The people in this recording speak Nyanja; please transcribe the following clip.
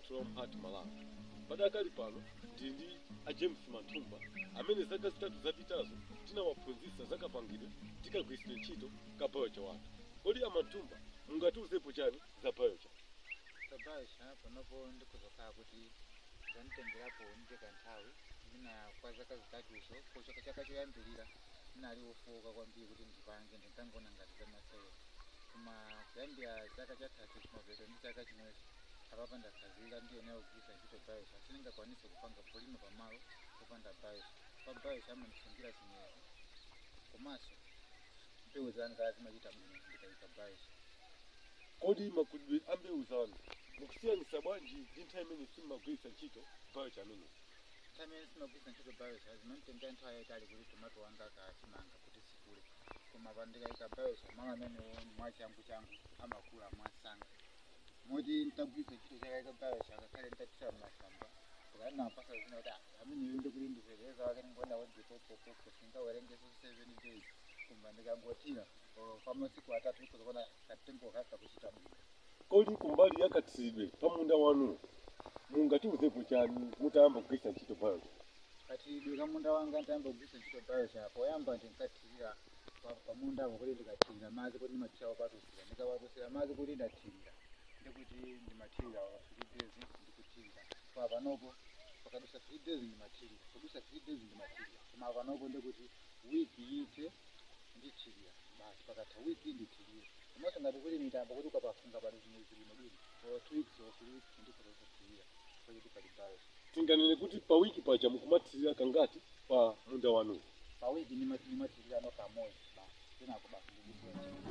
from Heart Malawi. Padakali pano ndili ndi a James Matumba amene zaka zitatu zapitazo tinawaphunzitsa zakapangidwe tikagwiritsa ntchito ka biochar wathu. Kodi a Matumba mungatiuzepo chani za biochar? kabaisha panopo ndikuzokhala kuti zanitengerapo ndika nthawi mina kwa zaka zitatuzo kuchoka chaka choyambirira ndinali wofowoka kwambiri kuti ndipange ndinkangoona ngati zamasewera koma kuyambira chaka chatatu chinoveto ndi chaka chinochi apapa ndakhazika ndiyeneyo kugwiritsa ntchito baisha sindingakwanise kupanga polino pamalo popanda baisha pa baisha amandisungira chinyezi komanso mbewu zanga zimachita bwino ndikayika baisha Kodi makudwe a mbewu zanu mukusiyanitsa bwanji ndi nthawi imene simmagwiritsa ntchito biochar ameneyi? tamene simagwiritsa ntchito biosha zimanitengera nthawi yayitali kuti tomato wanga akachimanga kuti sikule koma pandikayika biosha mawu amenewo mwachangu changu amakula mwasanga moti ntagwiritsa ntchito chakayika biosha akakhale ntatira mmasamba ukanapasa zina kuti "Ah, ameneyo ndi kuti ndipezeza wake ndingoenda wedzipopopoko singawerengeso seven days koma ndikangotira oh, kwa masiku atatu ndikuzoona katengo kaka kuchita bwino Kodi kumbali ya katsiridwe pa munda wanu mungatiuzepo chani mutayamba kugwiritsa ntchito biochar? kathidwe kamunda wanga ndayamba kugwiritsa ntchito biosha poyamba ndinkathirira pa- pamunda apo kuti ndikathirira madzi kuti ndimathira kupatusira ndikapatusira madzi kuti ndathirira ndikuti ndimathirira pa three days ndikuthirira pa panopo pakadusa three days ndimathirira kudusa three days ndimathirira koma panopo ndikuti wiki yithe ndithirira basi pakatha wiki ndithirira komanso ngati kuli mitambo kuti ukapafunga pali zimwezi lino bwino or two weeks or three weeks ndikutokuthirira kuti pali biosha tinganene kuti pa wiki paja mukumathirira kangati pa munda wanu pawiki nimathirira no kamoya basi kenako basi ndikusiya